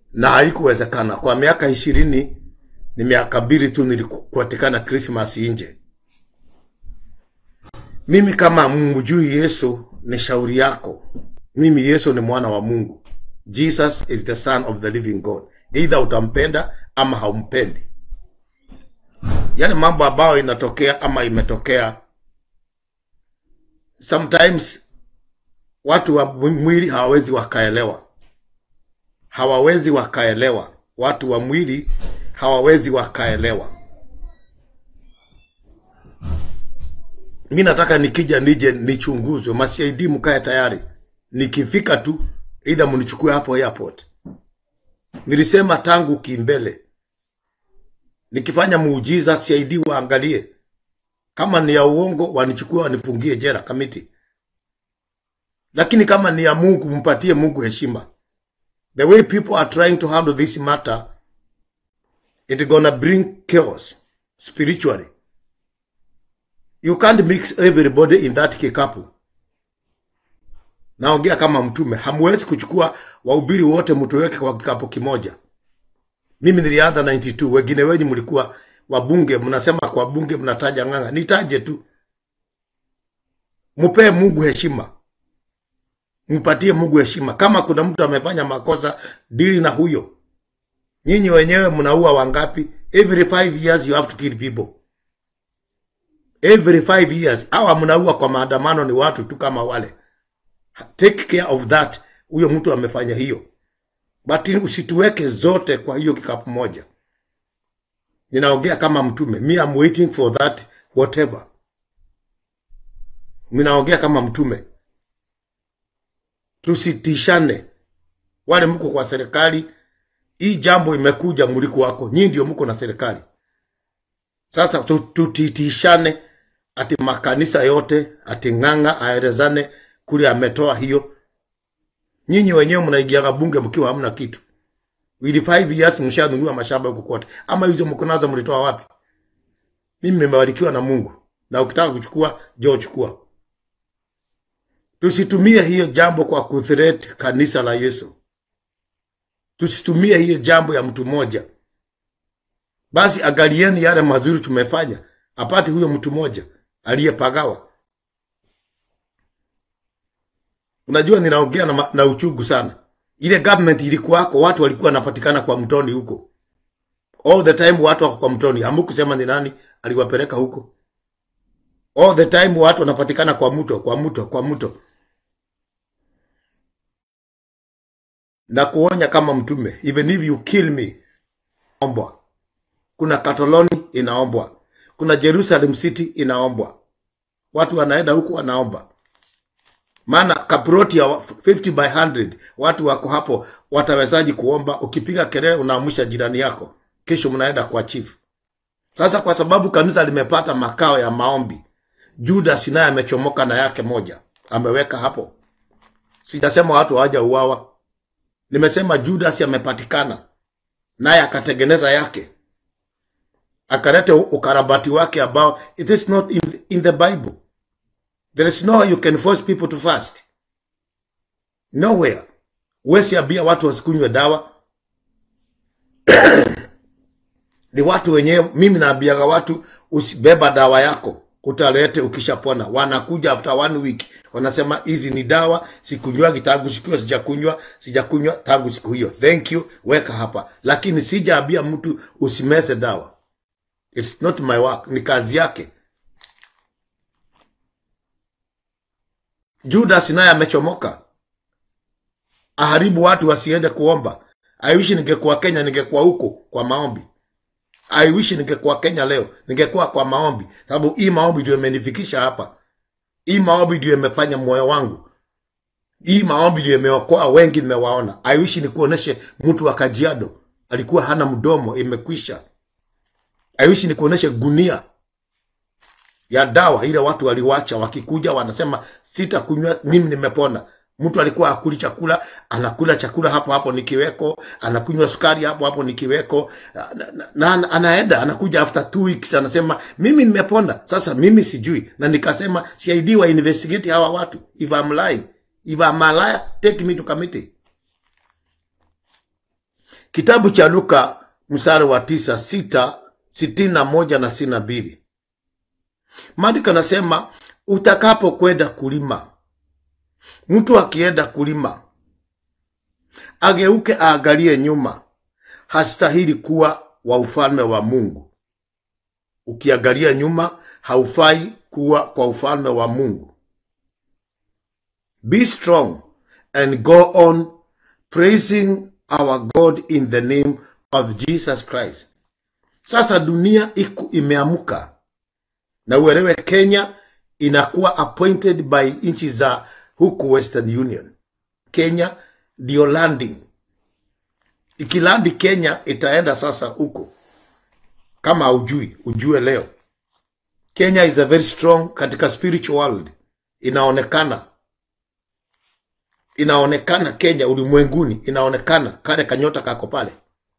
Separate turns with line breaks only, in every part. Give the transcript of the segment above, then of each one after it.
na haikuwezekana. Kwa miaka ishirini ni miaka mbili tu nilikupatikana Christmas nje. Mimi kama mjui Yesu, ni shauri yako. Mimi Yesu ni mwana wa Mungu. Jesus is the son of the living God. Either utampenda ama haumpendi. Yale mambo ambayo inatokea ama imetokea, sometimes watu wa mwili hawawezi wakaelewa, hawawezi wakaelewa. Watu wa mwili hawawezi wakaelewa. Mi nataka nikija nije nichunguzwe, mashahidi mkae tayari. Nikifika tu either mnichukue hapo airport. Nilisema tangu kimbele, nikifanya muujiza CID waangalie kama ni ya uongo, wanichukue wanifungie jela kamiti, lakini kama ni ya Mungu, mpatie Mungu heshima. The way people are trying to handle this matter, it gonna bring chaos spiritually. You can't mix everybody in that kikapu. Naongea kama mtume, hamwezi kuchukua wahubiri wote mtuweke kwa kikapu kimoja. Mimi nilianza 92, wengine wenyu mlikuwa wabunge, mnasema kwa bunge mnataja ng'ang'a. Nitaje tu, mpee Mungu heshima, mpatie Mungu heshima. Kama kuna mtu amefanya makosa, dili na huyo. Nyinyi wenyewe mnaua wangapi? Every five years you have to kill people every five years hawa mnaua kwa maandamano ni watu tu kama wale take care of that huyo mtu amefanya hiyo but usituweke zote kwa hiyo kikapu moja ninaongea kama mtume me I'm waiting for that whatever ninaongea kama mtume tusitishane wale mko kwa serikali hii jambo imekuja mliko wako nyinyi ndio mko na serikali sasa tu- tutitishane ati makanisa yote ati ng'ang'a aelezane kule ametoa hiyo. Nyinyi wenyewe mnaingiaga bunge mkiwa hamna kitu. Wili five years mshanunua mashamba huko kote, ama hizo mko nazo mlitoa wapi? Mimi nimebarikiwa na Mungu, na ukitaka kuchukua njoo chukua. Tusitumie hiyo jambo kwa kuthreat kanisa la Yesu. Tusitumie hiyo jambo ya mtu mmoja. Basi angalieni yale mazuri tumefanya, apate huyo mtu mmoja aliyepagawa. Unajua, ninaongea na, ma- na uchungu sana. Ile government ilikuwako, watu walikuwa wanapatikana kwa mtoni huko all the time, watu wako kwa mtoni. Hamukusema ni nani aliwapeleka huko. All the time watu wanapatikana kwa mto, kwa mto, kwa mto. Na kuonya kama mtume, even if you kill me, ombwa kuna Katoloni inaombwa, kuna Jerusalem City inaombwa. Watu wanaenda huku wanaomba, maana kaproti ya 50 by 100 watu wako hapo, watawezaji kuomba? Ukipiga kelele unaamusha jirani yako, kesho mnaenda kwa chief. Sasa kwa sababu kanisa limepata makao ya maombi, Judas naye amechomoka na yake moja, ameweka hapo. Sijasema watu hawajauawa, nimesema Judas amepatikana naye akatengeneza yake akalete ukarabati wake ambao it is not in, in the bible there is no way you can force people to fast nowhere wesi ambia watu wasikunywe dawa ni watu wenyewe mimi naambiaga watu usibeba dawa yako utalete ukishapona wanakuja after one week wanasema hizi ni dawa sikunywagi tangu siku hiyo sijakunywa sijakunywa tangu siku hiyo thank you weka hapa lakini sijaambia mtu usimeze dawa It's not my work, ni kazi yake. Judas naye amechomoka, aharibu watu wasiende kuomba. I wish ningekuwa Kenya, ningekuwa huko kwa maombi. I wish ningekuwa Kenya leo, ningekuwa kwa maombi, sababu hii maombi ndio imenifikisha hapa. Hii maombi ndio imefanya moyo wangu, hii maombi ndio imeokoa wengi, nimewaona. I wish nikuoneshe mtu wa Kajiado alikuwa hana mdomo, imekwisha. I wish nikuoneshe gunia ya dawa ile watu waliwacha, wakikuja wanasema sitakunywa, mimi nimepona. Mtu alikuwa akuli chakula, anakula chakula hapo hapo nikiweko, anakunywa sukari hapo hapo nikiweko, na, na, na anaenda anakuja after two weeks anasema mimi nimepona. Sasa mimi sijui, na nikasema CID wa investigate hawa watu, if I'm lying, if I'm a liar, take me to committee. kitabu cha Luka mstari wa tisa sita sitini na moja na sitini na mbili maandiko anasema utakapokwenda kulima, mtu akienda kulima ageuke aangalie nyuma, hastahili kuwa wa ufalme wa Mungu. Ukiangalia nyuma, haufai kuwa kwa ufalme wa Mungu. Be strong and go on praising our God in the name of Jesus Christ. Sasa dunia iku imeamka na uelewe, Kenya inakuwa appointed by nchi za huku Western Union. Kenya ndio landing, ikilandi Kenya itaenda sasa huko. Kama haujui ujue leo, Kenya is a very strong katika spiritual world, inaonekana inaonekana Kenya ulimwenguni, inaonekana kale kanyota kako pale.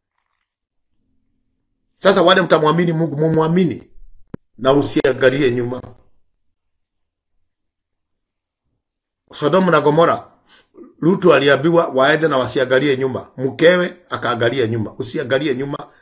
Sasa wale mtamwamini Mungu, mumwamini na usiangalie nyuma. Sodomu na Gomora, Lutu aliambiwa waende na wasiangalie nyuma, mkewe akaangalia nyuma. Usiangalie nyuma,